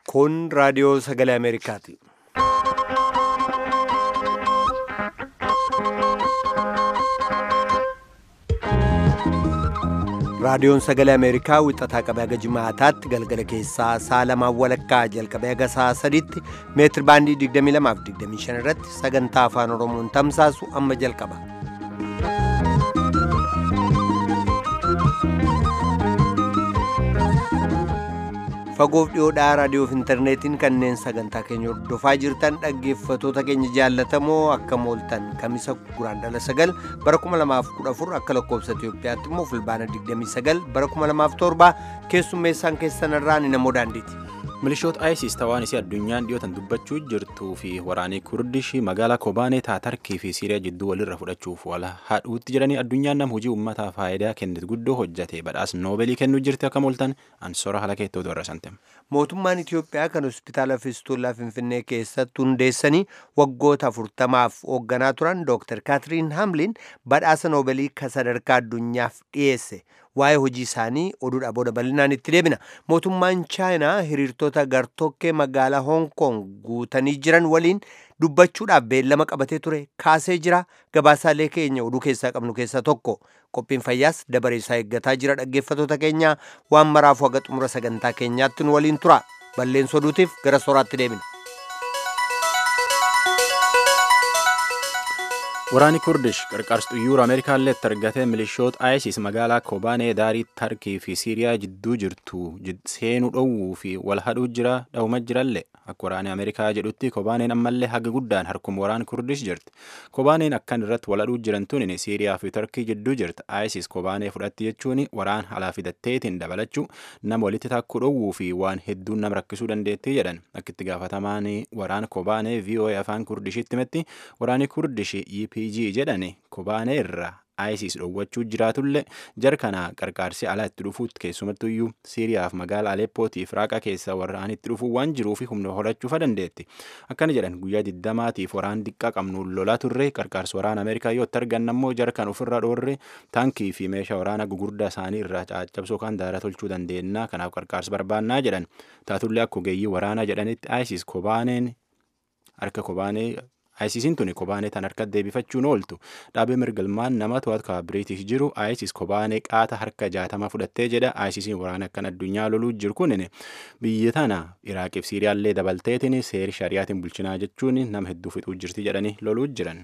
Kun raadiyoo sagalee Ameerikaati. Raadiyoon sagalee Ameerikaa wixataa qabee haga jimaataatti galgala keessaa sa'a lamaan walakkaa jalqabee haga sa'a sadiitti meetir baandii 22 fi 25 irratti sagantaa afaan Oromoon tamsaasu amma jalqaba. Fagoof dhiyoodhaa raadiyoof intarneetiin kanneen sagantaa keenya hordofaa jirtan dhaggeeffatoota keenya jaallatamoo akka mooltan kamisa guraandhala sagal bara 2014 akka lakkoofsa Itoophiyaatti immoo fulbaana 29 bara 2007 keessummeessaan keessanirraa ni namoo daandiiti. milishoota isis ta'aan isii addunyaan dhiyootan dubbachuu jirtuu fi waraanii kurdish magaalaa kobaanee taatarkii fi siiriyaa jidduu walirra fudhachuuf wal haadhuutti jedhanii addunyaan nam hojii uummataa faayidaa kennitu guddoo hojjate badhaas noobeelii kennuu jirti akka mooltan ansoora haala keettoo irra santem. Mootummaan Itiyoophiyaa kan hospitaala Fiistuulaa Finfinnee keessatti hundeessanii waggoota afurtamaaf hoogganaa turan Dr. Kaatiriin Hamlin badhaasa noobeelii kan sadarkaa addunyaaf dhiyeesse. waa'ee hojii isaanii oduudha booda bal'inaan itti deebina mootummaan chaayinaa hiriirtota gartokkee magaalaa hoong koong guutanii jiran waliin dubbachuudhaaf beellama qabatee ture kaasee jira gabaasaalee keenya oduu keessaa qabnu keessaa tokko qophiin fayyaas dabaree isaa eeggataa jira dhaggeeffatoota keenya waan maraafuu haga xumura sagantaa keenyaatti nu waliin tura balleessa oduutiif gara sooraatti deebina. waraani kurdish qarqaarsa xuyyoora ameerikaallee itti argatee milishoota isis magaalaa kobaanee daarii tarkii fi siiriyaa jidduu jirtu seenuu dhowwuu fi wal hadhuu jira dhahuma jirallee akka waraanni ameerikaa jedhutti kobaaneen ammallee haga guddaan harkuma waraan kurdish jirti kobaaneen akkan irratti wal hadhuu jiran tunin siiriyaa fi tarkii jidduu jirti isis kobaanee fudhatti jechuun waraan alaa fidatteetiin dabalachuu nama walitti takkuu dhowwuu fi waan hedduun nama rakkisuu dandeettii jedhan akka itti gaafatamaan waraan kobaanee voa afaan kurdishitti himetti waraanni kurdish pg jedhani kobaanee irraa isis dhowwachuu jiraatullee jar kana qarqaarsi alaa itti dhufuutti keessumattuyyuu siiriyaaf magaala aleppootiif raaqa keessa warraan itti dhufuu waan jiruufi humna horachuufa dandeetti akkana jedhan guyyaa diddamaatiif waraan diqqaa qabnuun lolaa turre qarqaarsi waraana ameerikaa yoo itti argan ammoo jar kan ofirra dhoorre taankii fi meeshaa waraana gugurdaa isaanii irraa caccabsuu kan daara tolchuu dandeenya kanaaf qarqaarsi barbaannaa jedhan taatullee akka ogeeyyii waraanaa jedhanitti isis kobaaneen harka kobaanee ISIS'n tuni kobaanee tan harkatti deebifachuun ooltu dhaabee mirgalmaan nama to'atu biriitish jiru ISIS kobaanee qaata harka jaatama fudhattee jedha ISIS'n waraana akkan addunyaa loluu jiru kunin biyya tana Iraaqiif Siiriyaallee dabalteetiin seeri shari'aatiin bulchinaa jechuun nama hedduu fixuu jirti jedhanii loluu jiran.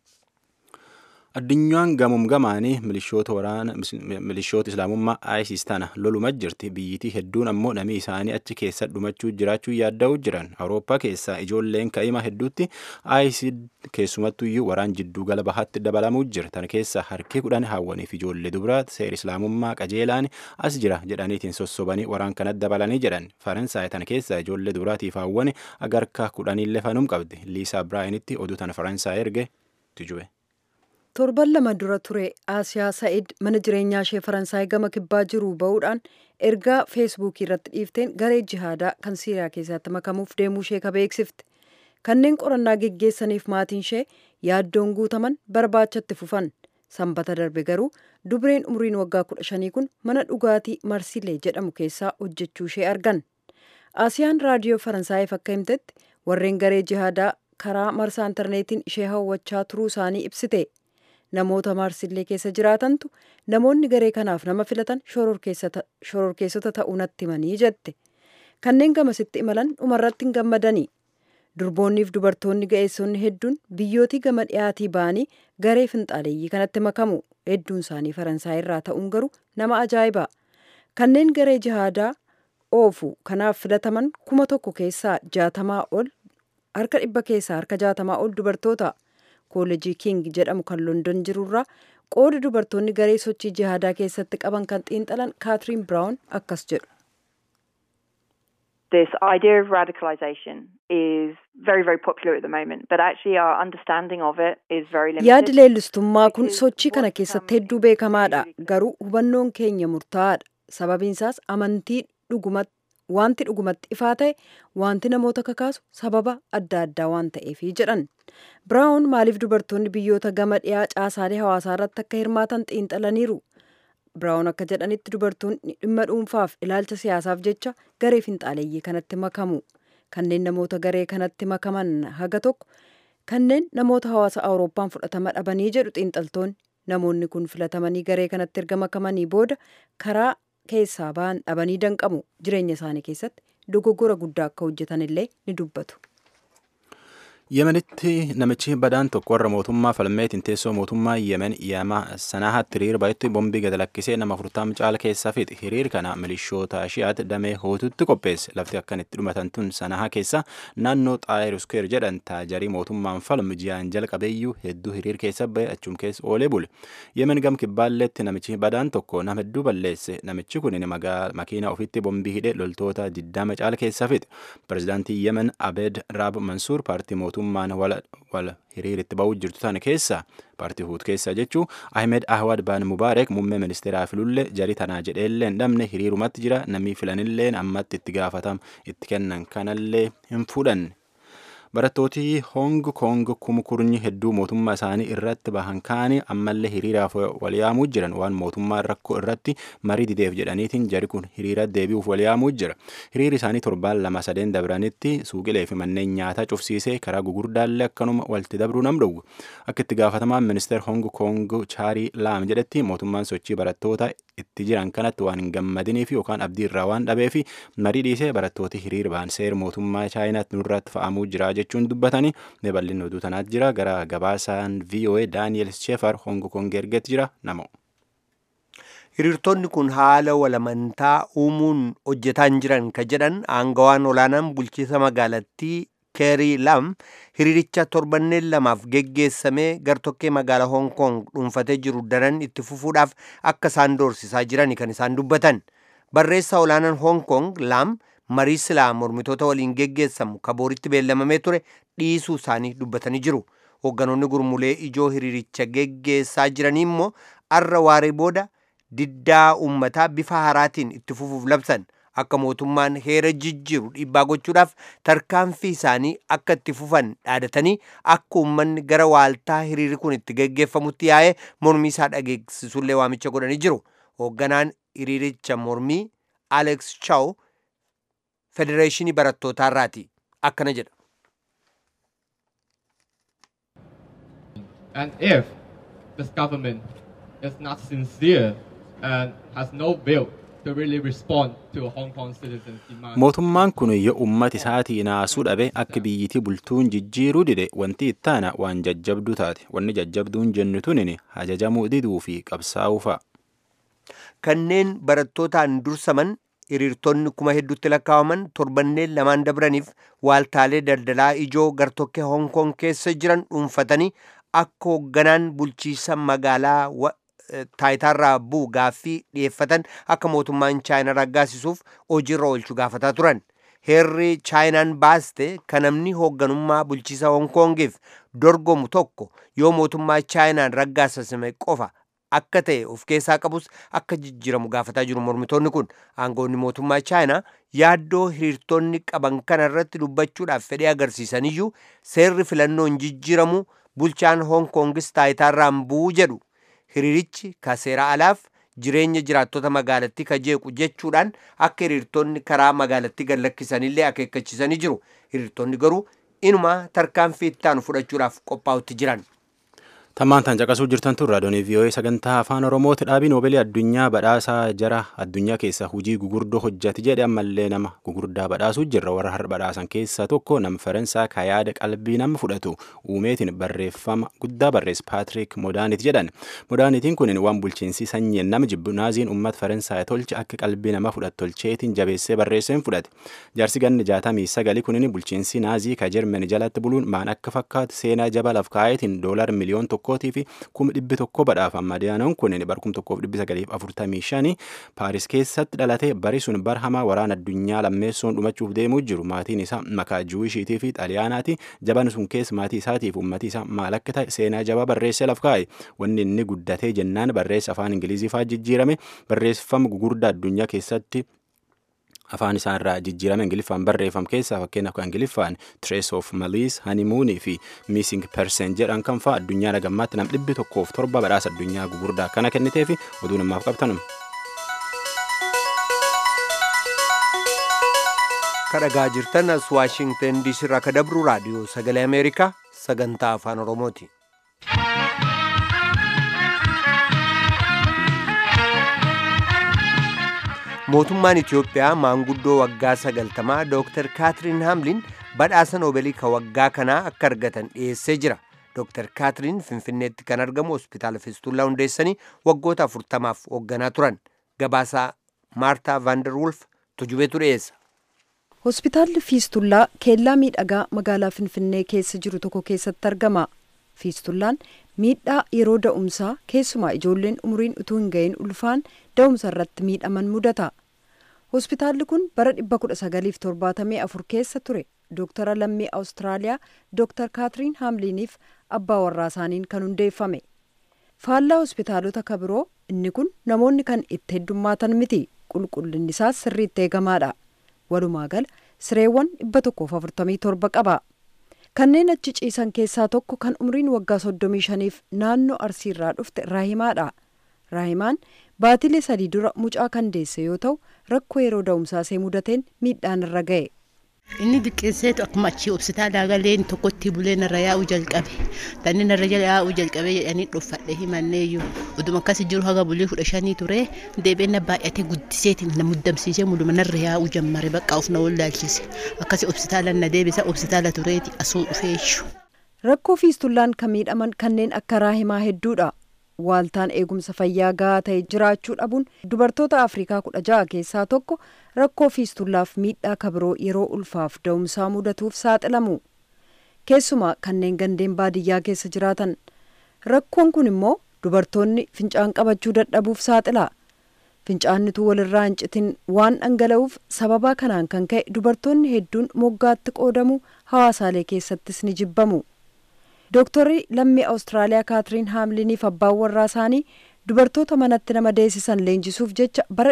addunyaan gamuum gamaanii milishoota waraana milishoota islaamummaa isis tana loluma jirti biyyitii hedduun ammoo namni isaanii achi keessa dhumachuu jiraachuu yaadda'uu jiran awurooppaa keessaa ijoolleen ka'ima hedduutti isis keessumattuyyuu waraan jidduu gala bahaatti dabalamuu jira tan keessa harki kudhan hawwaniif ijoollee dubaraa seera islaamummaa qajeelaan as jira jedhaniitiin sossobanii waraan kanatti dabalanii jedhan faransaay tan keessa ijoollee dubaraatiif hawwani agarka kudhaniillee fanum qabdi liisaa biraayinitti oduu tan faransaay erge tujube. torban lama dura ture aasiyaa sa'id mana jireenyaa ishee faransaay gama kibbaa jiru ba'uudhaan ergaa feesbuukii irratti dhiifteen garee jihaadaa kan siiriyaa keessatti makamuuf deemuu ishee ka beeksifte kanneen qorannaa geggeessaniif maatiin ishee yaaddoon guutaman barbaachatti fufan sanbata darbe garuu dubreen umriin waggaa kudha shanii kun mana dhugaatii marsilee jedhamu keessaa hojjechuu ishee argan aasiyaan raadiyoo faransaayif akka himtetti warreen garee jihaadaa karaa marsaa intarneetiin ishee hawwachaa turuu isaanii ibsite namoota marsillee keessa jiraatantu namoonni garee kanaaf nama filatan shororkeessota ta'uu natti himanii jette kanneen gamasitti imalan dhumarratti hin gammadanii durboonniif dubartoonni ga'eessonni hedduun biyyootii gama dhiyaatii ba'anii garee finxaaleeyyii kanatti makamu hedduun isaanii faransaay irraa ta'uun garuu nama ajaa'iba kanneen garee jihaadaa oofu kanaaf filataman kuma tokko keessaa jaatamaa ol harka dhibba keessaa harka jaatamaa ol dubartoota. koollejii king jedhamu kan london jirurraa qooda dubartoonni garee sochii jihaadaa keessatti qaban kan xiinxalan kaatiriin biraawun akkas jedhu. This idea of radicalization is very, very popular at the moment, but actually our understanding of it is very limited. Yaadi leellistummaa kun sochii kana keessatti hedduu beekamaadha. Garuu hubannoon keenya murtaa'aadha. Sababiin isaas amantii dhugumatti wanti dhugumatti ifaa ta'e wanti namoota kakaasu sababa adda addaa waan ta'eefi jedhan. Biraawun maaliif dubartoonni biyyoota gama dhiyaa caasaalee hawaasaa irratti akka hirmaatan xiinxalaniiru. biraawun akka jedhanitti dubartoonni dhimma dhuunfaaf ilaalcha siyaasaaf jecha garee finxaaleeyyii kanatti makamu kanneen namoota garee kanatti makaman haga tokko kanneen namoota hawaasa awurooppaan fudhatama dhabanii jedhu xiinxaltoonni namoonni kun filatamanii garee kanatti erga makamanii booda karaa keessaa ba'an dhabanii danqamu jireenya isaanii keessatti dogoggora guddaa akka hojjetan illee ni dubbatu. yemenitti namichi badaan tokko warra mootummaa falmeetiin teessoo mootummaa yemen yama sanaatti hiriir baay'eetti bombii gad lakkisee nama afurtaam caala keessaa fixe hiriir kana milishoota shi'aat damee hootutti qopheesse lafti akkan itti dhumatan tun sanaha keessa naannoo xaayir uskeer jedhan taajarii mootummaan falmu ji'aan jalqabeeyyuu hedduu hiriir keessa ba'e achum keessa oolee bule yemen gam kibbaalleetti namichi badaan tokko nama hedduu balleesse namichi kun makiina ofitti bombii hidhe loltoota diddama caala keessa fixe pirezidaantii yemen abed raab mansuur paartii mootummaa mootummaan wal hiriiritti ba'uu jirtu tana keessa paartii huut keessa jechuu ahmed ahwad baan mubaarek muummee ministeeraa filullee jarii tanaa jedheellee hin dhabne hiriirumatti jira namni filanillee ammatti itti gaafatam itti kennan kanallee hin fudhanne. barattooti hong kong kumkurnyi hedduu mootummaa isaanii irratti bahan kaanii ammallee hiriiraaf walyaamuu jiran waan mootummaa rakkoo irratti marii dideef jedhaniitiin jari kun hiriira deebi'uuf walyaamuu jira hiriiri isaanii torbaan lama sadeen dabranitti suuqilee fi manneen nyaataa cufsiisee karaa gugurdaallee akkanuma walitti dabruu nam dhowwu akka itti gaafatamaan ministeer hong kong chaarii laam jedhetti mootummaan sochii barattoota itti jiran kanatti waan hin gammadiniif yookaan abdii irraa waan dhabeef marii dhiisee barattooti hiriir ba'an seera mootummaa chaayinaatti nurratti fa'amuu jira jechuun dubbatanii ne bal'inni oduu tanaatti jira gara gabaasaan VOA Daaniel Sheefar Hong Kong ergetti jira namo. hiriirtonni kun haala walamantaa uumuun hojjetaan jiran ka jedhan aangawaan olaanaan bulchiisa magaalattii keerii lam hiriiricha torbanneen lamaaf geggeessamee gartokkee magaalaa hong kong dhuunfatee jiru daran itti fufuudhaaf akka isaan doorsisaa jiran kan isaan dubbatan barreessaa olaanaan hong kong lam marii silaa mormitoota waliin geggeessamu kabooritti beellamamee ture dhiisuu isaanii dubbatanii jiru hoogganoonni gurmulee ijoo hiriiricha geggeessaa jiranii immoo arra waaree booda diddaa uummataa bifa haaraatiin itti fufuuf labsan akka mootummaan heera jijjiiru dhiibbaa gochuudhaaf tarkaanfii isaanii akka itti fufan dhaadatanii akka uummanni gara waaltaa hiriirri kun itti geggeeffamutti yaa'ee mormii isaa dhageessisullee waamicha godhanii jiru hoogganaan hiriiricha mormii alex chaw federeeshinii barattootaa irraati akkana jedha. And if this government is not sincere and has no will to really respond to Hong Kong citizens' demands. mootummaan kun yoo ummata isaatii naasuu dhabe akka biyyitii bultuun jijjiiruu dide wanti ittaana waan jajjabduu taate wanni jajjabduun jennu tunin ajajamuu diduu fi qabsaa'uu fa'a. kanneen barattootaan dursaman hiriirtonni kuma hedduutti lakkaa'aman torbanneen lamaan dabraniif waaltaalee daldalaa ijoo gartokkee hong kong keessa jiran dhuunfatanii akka hoogganaan bulchiisa magaalaa taayitaarraa bu'u gaaffii dhiyeeffatan akka mootummaan chaayinaa raggaasisuuf hojiirra oolchu gaafataa turan. Heerri chaayinaan baaste kan namni hoogganummaa bulchiisa hong kongiif dorgomu tokko yoo mootummaa chaayinaan raggaasisame qofa akka ta'e of keessaa qabus akka jijjiiramu gaafataa jiru mormitoonni kun aangoonni mootummaa chaayinaa yaaddoo hiriirtonni qaban kana irratti dubbachuudhaaf fedhii agarsiisaniyyuu seerri filannoon jijjiiramu bulchaan hong kongis taayitaarraan bu'uu jedhu hiriirichi ka seera alaaf jireenya jiraattota magaalattii ka jeequ jechuudhaan akka hiriirtonni karaa magaalattii gad lakkisanillee akeekkachiisanii jiru hiriirtonni garuu inuma tarkaanfii ittaanu fudhachuudhaaf qophaa'utti jiran. Tammaan tan caqasuu jirtan tun raadiyoonii VOA sagantaa afaan Oromooti dhaabii noobeelii addunyaa badhaasaa jara addunyaa keessa hujii gugurdoo hojjate jedhe ammallee nama gugurdaa badhaasuu jirra warra har'a badhaasan keessaa tokko nama Faransaa ka yaada qalbii nama fudhatu uumeetiin barreeffama guddaa barreesse Paatrik Modaanit jedhan. Modaanitiin kun waan bulchiinsi sanyiin nama jibbu naaziin uummata Faransaa tolche akka qalbii nama fudhatu tolcheetiin jabeessee barreesseen fudhate. Jaarsi ganni jaatamii sagali kunin bulchiinsi naazii ka Jermani jalatti buluun maan akka fakkaatu seenaa jaba laf kaayetiin doolar miliyoon tokko tokkootii fi kuma dhibbi tokko badhaafama madaanaan kun bar kum tokkoof dhibbi sagaliif afurtamii shanii paaris keessatti dhalate bari sun bar hamaa waraana addunyaa lammeessoon dhumachuuf deemuu jiru maatiin isaa makaa juwishiitii fi xaaliyaanaati jaban sun keessa maatii isaatiif uummatii isaa maal akka ta'e seenaa jabaa barreessee laf kaa'e wanni inni guddatee jennaan barreessa afaan ingilizii faa jijjiirame barreeffama gugurdaa addunyaa keessatti afaan isaarraa jijjiirame ingiliffaan barreeffam keessaa fakkeenyaaf kan ingiliffaan trace of malice honeymoon fi missing person jedhan kan fa'a addunyaa nagammaatti nam dhibbi tokkoof torba badhaasa addunyaa gugurdaa kana kennitee fi oduu namaaf qabtanum. kadhagaa jirtan as waashingtan diisii irraa ka dabru raadiyoo sagalee ameerikaa sagantaa afaan oromooti. mootummaan itiyoophiyaa maanguddoo waggaa sagaltamaa dooktar kaatiriin haamlin badhaasa noobeelii ka waggaa kanaa akka argatan dhiyeessee jira dooktar kaatiriin finfinneetti kan argamu hospitaala fiistullaa hundeessanii waggoota afurtamaaf hoogganaa turan gabaasaa maartaa vaanderwulf tujubeetu dhiyeessa hospitaalli fiistullaa keellaa miidhagaa magaalaa finfinnee keessa jiru tokko keessatti argama fiistullaan miidhaa yeroo da'umsaa keessumaa ijoolleen umuriin utuu hin gahin ulfaan da'umsa irratti miidhaman mudata hospitaalli kun bara 1974 keessa ture dooktara lammii awustiraaliyaa dooktar kaatiriin haamliiniif abbaa warraa isaaniin kan hundeeffame faallaa hospitaalota kabiroo inni kun namoonni kan itti heddummaatan miti qulqullinni isaas sirriitti eegamaadha walumaa gala sireewwan 147 qaba kanneen achi ciisan keessaa tokko kan umriin waggaa 35f naannoo arsiirraa dhufte raahimaadha raahimaan baatilee sadii dura mucaa kan deesse yoo ta'u rakkoo yeroo da'umsaa see mudateen miidhaan irra ga'e. inni diqqeesseetu akkuma achii hospitaalaa galeen tokkotti bulee narra yaa'uu jalqabe tanni narra yaa'uu jalqabe jedhanii dhuffadhe himanneeyyuu oduma akkas jiru haga bulee kudha shanii ture deebiin baay'atee guddiseetiin na muddamsiisee muduma narra yaa'uu jammare bakka of na wallaalchise akkasi hospitaala na deebisa hospitaala tureeti asuu dhufeeshu. rakkoo fiistullaan kan miidhaman kanneen akka raahimaa hedduudha waaltaan eegumsa fayyaa gahaa ta'e jiraachuu dhabuun dubartoota afrikaa kudha ja'a keessaa tokko rakkoo fiistullaaf miidhaa kabiroo yeroo ulfaaf da'umsaa mudatuuf saaxilamu keessumaa kanneen gandeen baadiyyaa keessa jiraatan rakkoon kun immoo dubartoonni fincaan qabachuu dadhabuuf saaxila fincaannituu walirraa hin citin waan dhangala'uuf sababaa kanaan kan ka'e dubartoonni hedduun moggaatti qoodamu hawaasaalee keessattis ni jibbamu. dooktarri lammii awustiraaliyaa kaatiriin haamliniif abbaan warraa isaanii dubartoota manatti nama deessisan leenjisuuf jecha bara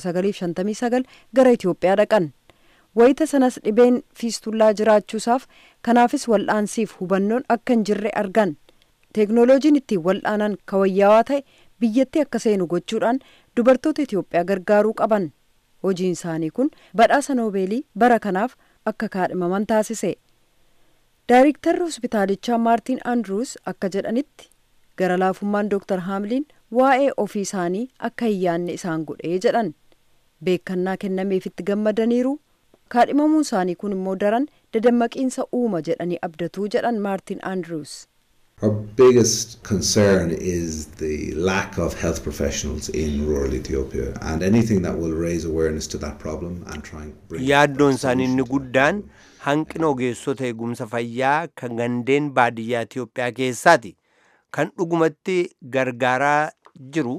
1959 gara itiyoophiyaa dhaqan wayita sanas dhibeen fiistullaa jiraachuusaaf kanaafis wal'aansiif hubannoon akka hin jirre argan teeknooloojiin ittiin wal'aanan kawayyaawaa ta'e biyyatti akka seenu gochuudhaan dubartoota itiyoophiyaa gargaaruu qaban hojiin isaanii kun badhaasa noobeelii bara kanaaf akka kaadhimaman taasise. Daayiriktarri hospitaalichaa Maartiin Andruus akka jedhanitti gara laafummaan Dooktar Haamliin waa'ee ofii isaanii akka hin yaanne isaan godhee jedhan beekannaa kennameefitti gammadaniiru kaadhimamuun isaanii kun immoo daran dadammaqiinsa uuma jedhanii abdatuu jedhan Maartiin Andruus. Our biggest concern is the lack of health professionals in rural Ethiopia and anything that will raise awareness to that problem and try and bring yaaddoon isaanii inni guddaan hanqina ogeessota eegumsa fayyaa kan gandeen baadiyyaa Itiyoophiyaa keessaati kan dhugumatti gargaaraa jiru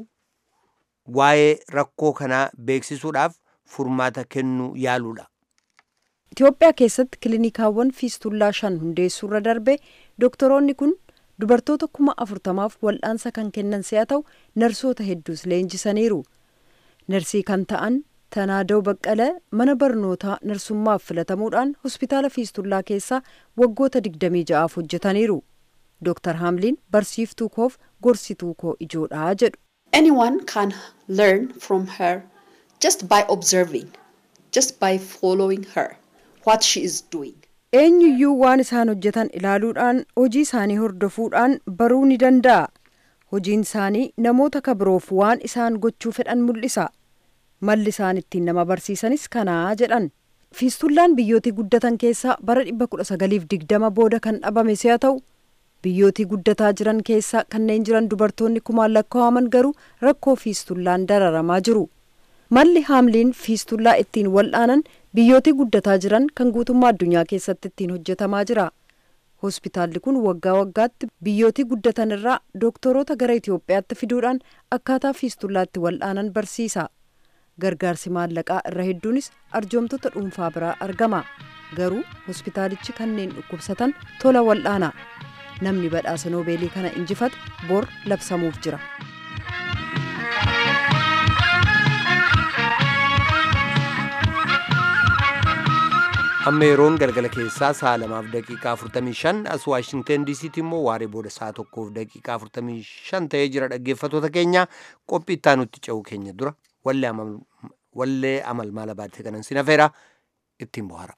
waa'ee rakkoo kanaa beeksisuudhaaf furmaata kennuu yaaluudha. Itiyoophiyaa keessatti kiliinikaawwan fiistullaa shan hundeessuurra darbe doktoroonni kun dubartoota kuma afurtamaaf wal'aansa kan kennan si'a ta'u narsoota hedduus leenjisaniiru. Narsii kan ta'an Tanaadoo Baqqalee mana barnootaa narsummaaf filatamuudhaan hospitaala fiistullaa keessaa waggoota 26 hojjetaniiru. Dr. Haamliin barsiiftuu koof gorsituu koo ijoodhaa jedhu. Anyone can learn from her just by observing, just by following her, what she is doing. Eenyuyyuu waan isaan hojjetan ilaaluudhaan hojii isaanii hordofuudhaan baruu ni danda'a. Hojiin isaanii namoota kabiroof waan isaan gochuu fedhan mul'isa. malli isaan ittiin nama barsiisanis kanaa jedhan fiistullaan biyyootii guddatan keessaa bara 1920 booda kan dhabame si'a ta'u biyyootii guddataa jiran keessaa kanneen jiran dubartoonni kumaan lakkaa'aman garuu rakkoo fiistullaan dararamaa jiru malli haamliin fiistullaa ittiin wal'aanan biyyootii guddataa jiran kan guutummaa addunyaa keessatti ittiin hojjetamaa jira hospitaalli kun waggaa waggaatti biyyootii guddatan irraa dooktoroota gara itiyoophiyaatti fiduudhaan akkaataa fiistullaatti wal'aanan barsiisa. gargaarsi maallaqaa irra hedduunis arjoomtota dhuunfaa biraa argama garuu hospitaalichi kanneen dhukkubsatan tola wal'aana namni badhaasa noobeelii kana injifate bor labsamuuf jira. amma yeroon galgala keessaa sa'a lamaaf daqiiqaa 45 as waashingten diisiitti immoo waaree booda sa'a tokkoof daqiiqaa 45 ta'ee jira dhaggeeffatoota keenya qophii itti aanutti ce'uu keenya dura wallee amal maala baatee kanan sin afeera ittiin bohaara.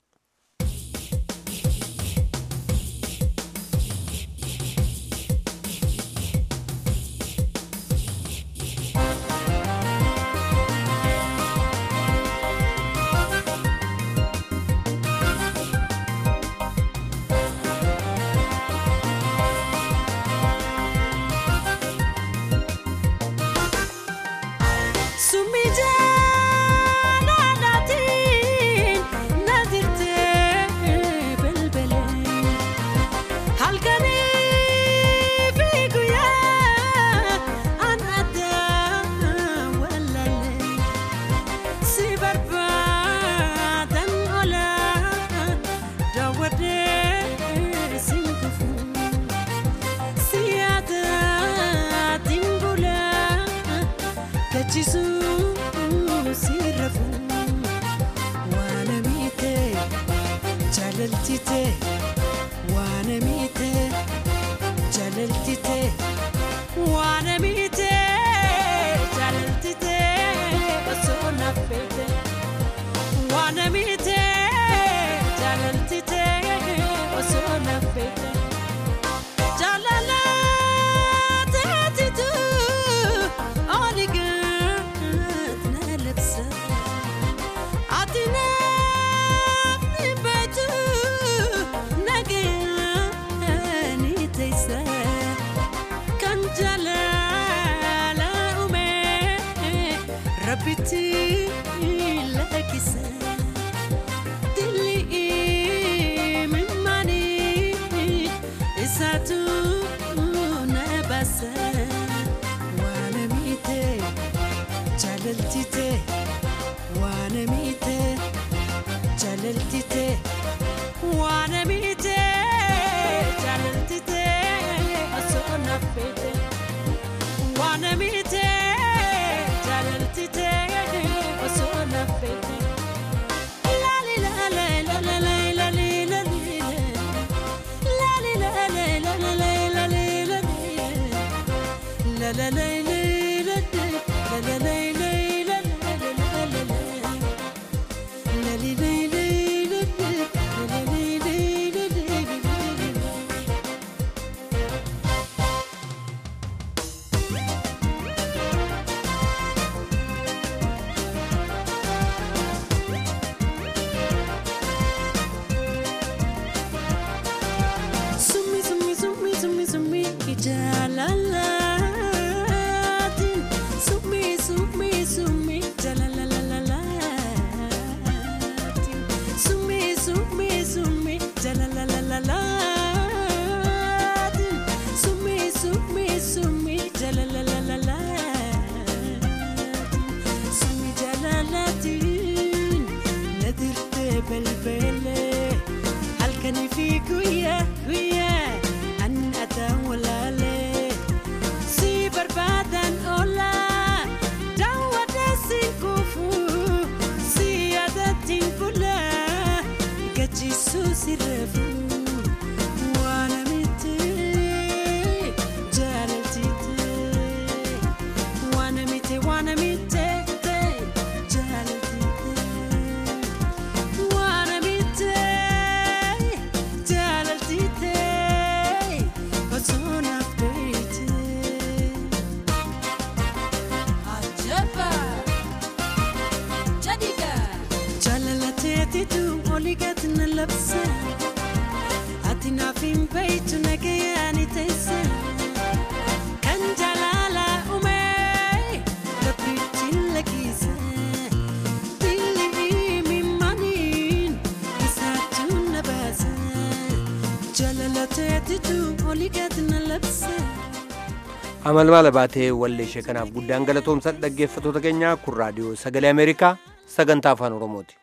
amalmaala baatee wallee ishee kanaaf guddaan galatoomsan dhaggeeffatoota keenya kun raadiyoo sagalee ameerikaa sagantaa afaan oromooti.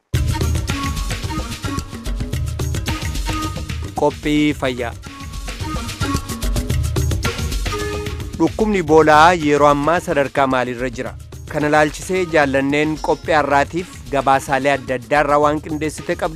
qophii fayyaa dhukkubni boolaa yeroo ammaa sadarkaa maaliirra jira kana laalchisee jaallanneen qophii har'aatiif gabaasaalee adda addaa irraa waan qindeessite qabdi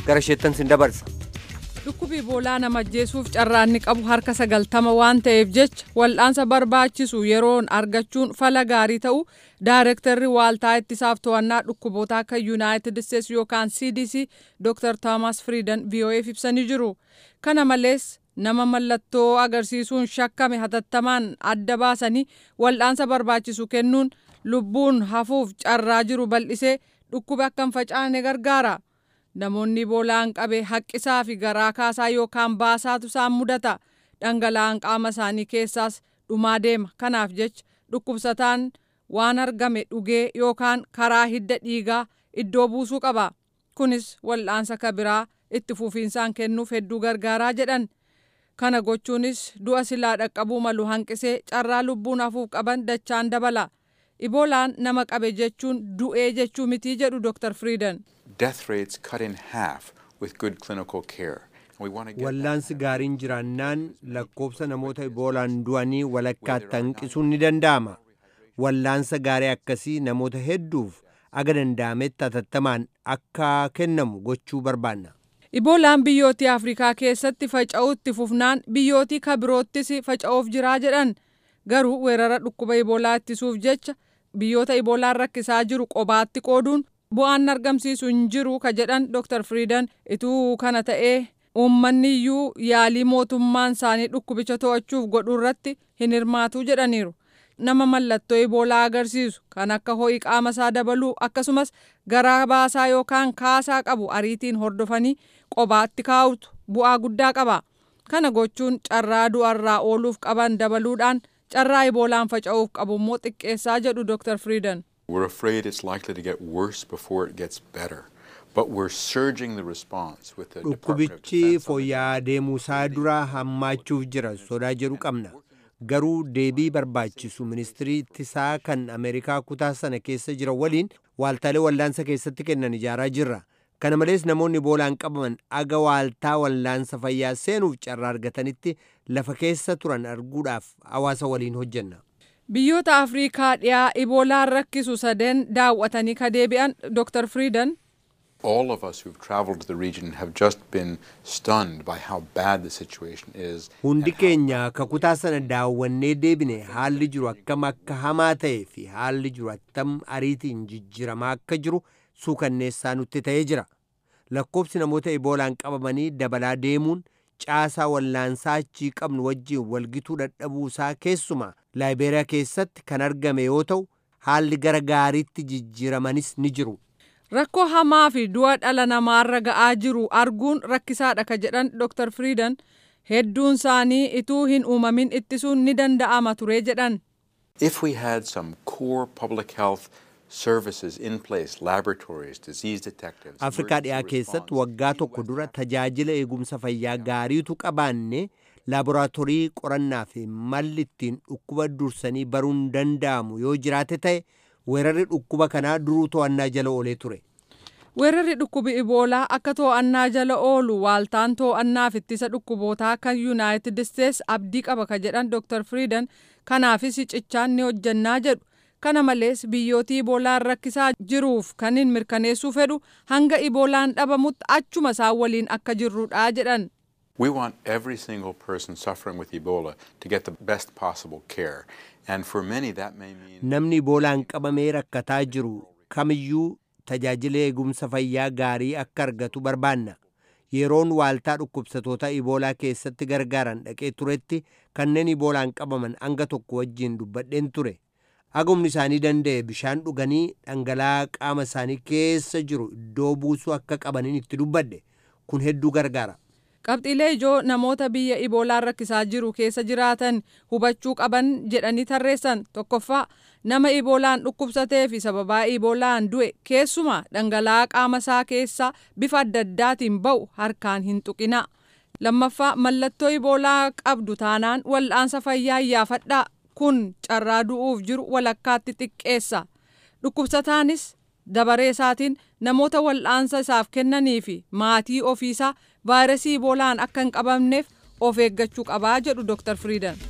gara isheettan sin dabarsa. dhukkubi iboolaa nama ajjeesuuf carraanni qabu harka sagaltama waan ta'eef jecha wal'aansa barbaachisu yeroon argachuun fala gaarii ta'u daayirektarri waaltaa ittisaaf to'annaa dhukkuboota akka yuunaayitid isteets yookaan cdc dr toomas friidan vo'eef ibsanii jiru kana malees nama mallattoo agarsiisuun shakkame hatattamaan adda baasanii wal'aansa barbaachisu kennuun lubbuun hafuuf carraa jiru bal'isee dhukkuba akka hin facaane gargaara. namoonni iboolaan qabe haqqisaa fi garaa kaasaa yookaan baasaatu isaan mudata dhangala'aan qaama isaanii keessaas dhumaa deema kanaaf jecha dhukkubsataan waan argame dhugee yookaan karaa hidda dhiigaa iddoo buusuu qaba kunis wal'aansa kabiraa itti fufiinsaan kennuuf hedduu gargaaraa jedhan kana gochuunis du'a silaa dhaqqabuu malu hanqisee carraa lubbuun hafuuf qaban dachaan dabala iboolaan nama qabe jechuun du'ee jechuu mitii jedhu dr friidan. death rates cut in half with good clinical care. Wallaansi gaariin jiraannaan lakkoofsa namoota iboolaan du'anii walakkaatti hanqisuun ni danda'ama. Wallaansa gaarii akkasii namoota hedduuf aga danda'ametti hatattamaan akka kennamu gochuu barbaanna. Iboolaan biyyootii Afrikaa keessatti faca'uutti fufnaan biyyootii kabiroottis faca'uuf jiraa jedhan garuu weerara dhukkuba iboolaa ittisuuf jecha biyyoota iboolaan rakkisaa jiru qobaatti qooduun bu'aan argamsiisu hin jiru ka jedhan dr friidan ituu kana ta'ee uummanni iyyuu yaalii mootummaan isaanii dhukkubicha to'achuuf godhu irratti hin hirmaatu jedhaniiru nama mallattoo iboolaa agarsiisu kan akka ho'i qaama isaa dabaluu akkasumas garaa baasaa yookaan kaasaa qabu ariitiin hordofanii qobaatti kaa'utu bu'aa guddaa qaba kana gochuun carraa du'arraa ooluuf qaban dabaluudhaan carraa iboolaan faca'uuf qabu immoo xiqqeessaa jedhu dr friidan. We're afraid it's likely to get worse before it gets better. But we're surging the response with the Dhukkubichi fooyya'aa deemuusaa dura hammaachuuf jira sodaa jedhu qabna. Garuu deebii barbaachisu ministirii ittisaa kan Ameerikaa kutaa sana keessa jiran waliin waaltaalee wallaansa keessatti kennan ijaaraa jirra. Kana malees namoonni iboolaan qabaman aga waaltaa wallaansa fayyaa seenuuf carraa argatanitti lafa keessa turan arguudhaaf hawaasa waliin hojjenna. biyyoota afriikaa dhiyaa iboolaan rakkisu sadeen daawwatanii ka deebi'an dr friidan All of us who've traveled to the region have just been stunned by how bad the situation is. Hundi keenya akka kutaa sana daawwannee deebine haalli jiru akkam akka hamaa ta'ee fi haalli jiru attam ariitiin jijjiramaa akka jiru suukanneessaa nutti ta'ee jira. Lakkoobsi namoota iboolaan qabamanii dabalaa deemuun caasaa wallaansaa achii qabnu wajjin walgituu dadhabuusaa keessumaa laayibeeriyaa keessatti kan argame yoo ta'u haalli gara gaariitti jijjiiramanis ni jiru. rakkoo hamaa fi du'a dhala namaarra ga'aa jiru arguun rakkisaadha ka jedhan dr friidan hedduun isaanii ituu hin uumamin ittisuun ni danda'ama ture jedhan. If we had some core public health services in place, laboratories, disease detectives. Afrikaa dhiyaa keessatti waggaa tokko dura tajaajila eegumsa fayyaa gaariitu qabaanne laaboraatoorii qorannaa fi malli ittiin dhukkuba dursanii baruun danda'amu yoo jiraate ta'e weerarri dhukkuba kanaa duruu to'annaa jala oolee ture. Weerarri dhukkubi iboolaa akka to'annaa jala oolu waaltaan to'annaaf ittisa dhukkubootaa kan yuunaayitid isteets abdii qaba ka jedhan dr friidan kanaafis cichaan ni hojjannaa jedhu kana malees biyyootii iboolaan rakkisaa jiruuf kan hin mirkaneessuu fedhu hanga iboolaan dhabamutti achuma isaan waliin akka jirrudha jedhan. We want every single person suffering with Ebola to get the best possible care. And for many that may mean Namni iboolaan qabamee rakkataa jiru kamiyyuu tajaajila eegumsa fayyaa gaarii akka argatu barbaanna. Yeroon waaltaa dhukkubsatoota iboolaa keessatti gargaaran dhaqee turetti kanneen iboolaan qabaman hanga tokko wajjin dubbadheen ture. Hagumni isaanii danda'e bishaan dhuganii dhangala'aa qaama isaanii keessa jiru iddoo buusuu akka qabaniin itti dubbadhe. Kun hedduu gargaara. Qabxiilee ijoo namoota biyya iboolaan rakkisaa jiru keessa jiraatan hubachuu qaban jedhanii tarreessan tokkoffaa nama iboolaan dhukkubsatee fi sababaa iboolaan du'e keessumaa dhangala'aa qaama isaa keessaa bifa adda addaatiin ba'u harkaan hin tuqina. Lammaffaa mallattoo iboolaa qabdu taanaan wal'aansa fayyaa iyyaafadhaa kun carraa du'uuf jiru walakkaatti xiqqeessa. Dhukkubsataanis dabaree isaatiin namoota wal'aansa isaaf kennanii fi maatii ofiisaa vaayirasii iboolaan akka hin qabamneef of eeggachuu qabaa jedhu Dr. Friidan.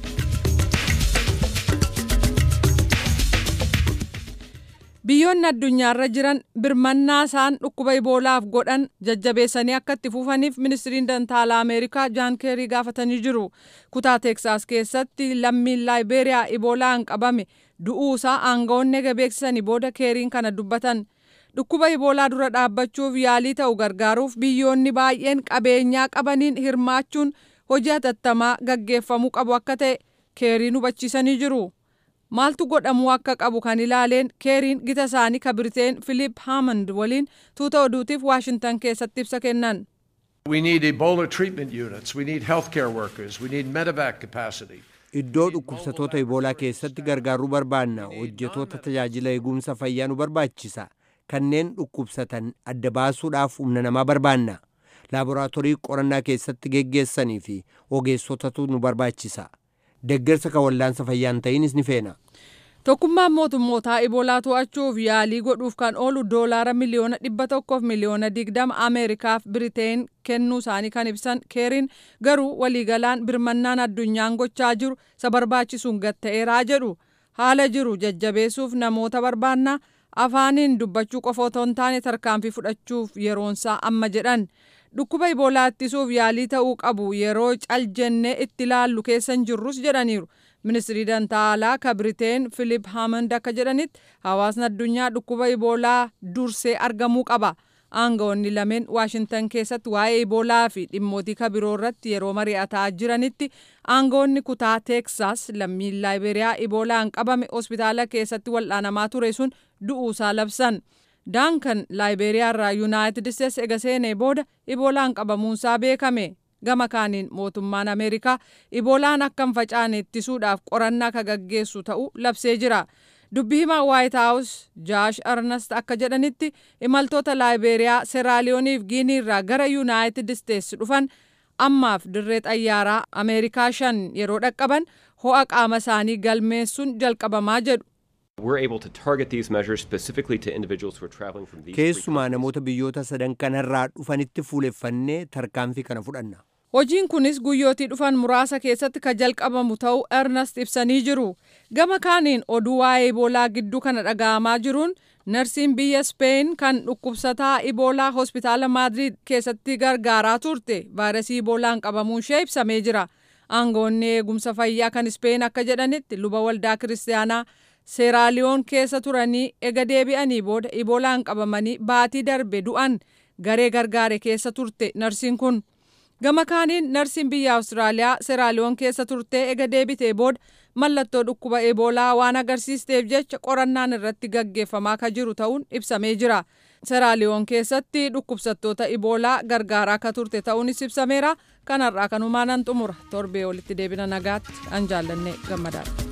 biyyoonni addunyaarra jiran birmannaa isaan dhukkuba iboolaaf godhan jajjabeessanii akka itti fufaniif ministiriin dantaalaa ameerikaa jaan keerii gaafatanii jiru kutaa teeksaas keessatti lammiin laayibeeriyaa iboolaan qabame du'uusaa aangawoonni ega beeksisanii booda keeriin kana dubbatan dhukkuba iboolaa dura dhaabbachuuf yaalii ta'u gargaaruuf biyyoonni baay'een qabeenyaa qabaniin hirmaachuun hojii hatattamaa gaggeeffamuu qabu akka ta'e keeriin hubachiisanii jiru. maaltu godhamuu akka qabu kan ilaaleen keeriin gita isaanii ka biriteen philip hammond waliin tuuta oduutiif waashintan keessatti ibsa kennan. We need Ebola treatment units. We need healthcare workers. We need medevac capacity. Iddoo dhukkubsatoota iboolaa keessatti gargaaruu barbaanna hojjetoota tajaajila eegumsa fayyaa nu barbaachisa kanneen dhukkubsatan adda baasuudhaaf humna namaa barbaanna laaboraatoorii qorannaa keessatti geggeessanii fi ogeessotatu nu barbaachisa deggersa kan wallaansa fayyaan ta'inis ni feena. Tokkummaan mootummootaa iboolaa to'achuuf yaalii godhuuf kan oolu doolaara miliyoona dhibba tokkoof miliyoona digdama Ameerikaaf Biriteen kennuu isaanii kan ibsan keeriin garuu waliigalaan birmannaan addunyaan gochaa jiru isa barbaachisuun gatta'eeraa jedhu haala jiru jajjabeessuuf namoota barbaannaa afaaniin dubbachuu qofa otoo hin taane tarkaanfii fudhachuuf yeroonsaa amma jedhan. dhukkuba iboolaa ittisuuf yaalii ta'uu qabu yeroo caljennee itti laallu keessa hin jirrus jedhaniiru ministirii dantaalaa ka biriteen filip haamand akka jedhanitti hawaasni addunyaa dhukkuba iboolaa dursee argamuu qaba aangawoonni lameen waashintan keessatti waa'ee iboolaa fi dhimmootii ka biroo irratti yeroo mari'ataa jiranitti aangawoonni kutaa teeksaas lammiin laayiberiyaa iboolaan qabame hospitaala keessatti wal'aanamaa ture sun du'uusaa labsan. daankan laayiberiyaa irraa yuunaayitid isteets ega seenee booda iboolaan qabamuunsaa beekame gama kaaniin mootummaan ameerikaa iboolaan akka hin facaane ittisuudhaaf qorannaa ka gaggeessu ta'uu labsee jira dubbii himaa waayit haawus jaash arnast akka jedhanitti imaltoota laayiberiyaa seraaliyooniif giinii irraa gara yuunaayitid isteets dhufan ammaaf dirree xayyaaraa ameerikaa shan yeroo dhaqqaban ho'a qaama isaanii galmeessuun jalqabamaa jedhu. We're able to target these measures specifically to individuals who are traveling from these keessumaa namoota biyyoota sadan kanarraa dhufanitti fuuleffannee tarkaanfii kana fudhanna. Hojiin kunis guyyootii dhufan muraasa keessatti ka jalqabamu ta'uu Ernest ibsanii jiru. Gama kaaniin oduu waa'ee iboolaa gidduu kana dhaga'amaa jiruun narsiin biyya Speen kan dhukkubsataa iboolaa hospitaala Maadriid keessatti gargaaraa turte vaayirasii iboolaan qabamuun ishee ibsamee jira. Aangoonni eegumsa fayyaa kan Speen akka jedhanitti luba waldaa kiristaanaa seeraaliyoon keessa turanii ega deebi'anii booda iboolaan qabamanii baatii darbe du'an garee gargaare keessa turte narsiin kun gama kaaniin narsiin biyya awustiraaliyaa seeraaliyoon keessa turtee ega deebitee booda mallattoo dhukkuba eboolaa waan agarsiisteef jecha qorannaan irratti gaggeeffamaa ka jiru ta'uun ibsamee jira seeraaliyoon keessatti dhukkubsattoota iboolaa gargaaraa ka turte ta'uunis ibsameera kanarraa kanumaan nan xumura torbee walitti deebina nagaatti an jaallanne gammadaadha.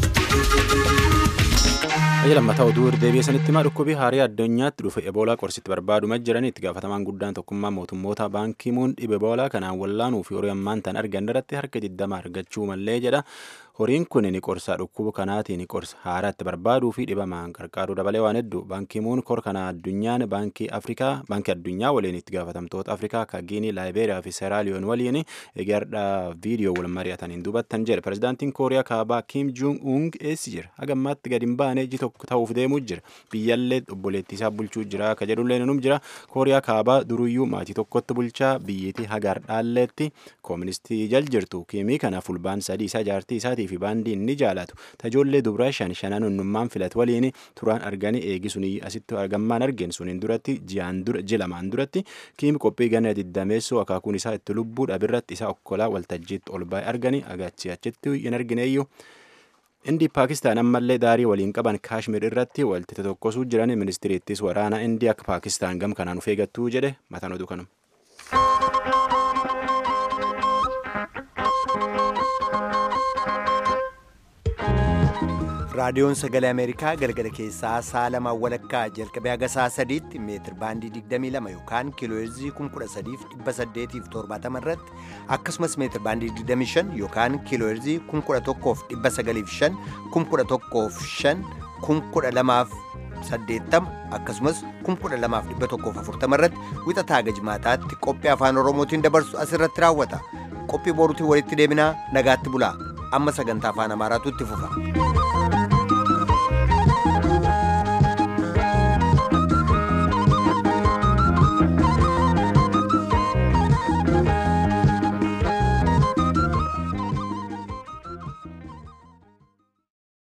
Ayya lammataa oduu deebi'ee sanitti himaa dhukkubii haarii addunyaatti dhufe eboolaa qorsitti barbaaduma jiran itti gaafatamaan guddaan tokkummaa mootummoota baankii muun dhibe eboolaa kanaan wallaanuu fi horii ammaan tan argan irratti harka 20 argachuu mallee jedha. Horiin kun ni qorsa dhukkuba kanaatiin ni qorsa haaraatti barbaaduu fi dhibamaan qarqaaruu dabalee waan hedduu baankii muun kor kana addunyaan baankii Afrikaa baankii addunyaa waliin itti gaafatamtoota Afrikaa akka Giinii, Laayiberiyaa fi Seeraaliyoon waliin eegardhaa viidiyoo wal mari'ataniin dubattan jedhe. Pirezidaantiin Kooriyaa kaabaa Kim Jong Un eessi jira? Hagammaatti gadi hin baane iji tokko ta'uuf deemuu jira. Biyyallee obboleettii isaa bulchuu jira akka jedhullee nunum jira. Kooriyaa kaabaa duruyyuu maatii tokkotti bulchaa biyyittii hagar dhaalleetti kooministii jal jirtu. Kimii kana fulbaan sadii isaa jaartii isaatii fi baandiin ni jaalatu. Tajoollee dubraa shan shanan unnummaan filat waliin turaan arganii eegisuni asitti argammaan argeen suniin duratti ji'aan dura jilamaan duratti kiimi qophii gana diddameessoo akaakuun isaa itti lubbuu dhabirratti isaa okkolaa waltajjiitti ol baay'ee arganii agachi achitti hin argineeyyuu. Indii Paakistaan ammallee daarii waliin qaban Kaashmir irratti waltite tokkosuu jiran ministiriittis waraana Indii akka Paakistaan gam kanaan of eegattuu jedhe mataan oduu kanuma. raadiyoon sagalee ameerikaa galgala keessaa sa'a lamaa walakkaa jalqabee haga sa'a sadiitti meetir baandii 22 yookaan kiilooheerzii 13870 irratti akkasumas meetir baandii 25 yookaan kiilooheerzii 1195 1105 1280 akkasumas 12140 irratti wixataa gajmaataatti qophii afaan oromootiin dabarsu asirratti raawwata qophii boruutiin walitti deebinaa nagaatti bulaa amma sagantaa afaan amaaraatu itti fufa.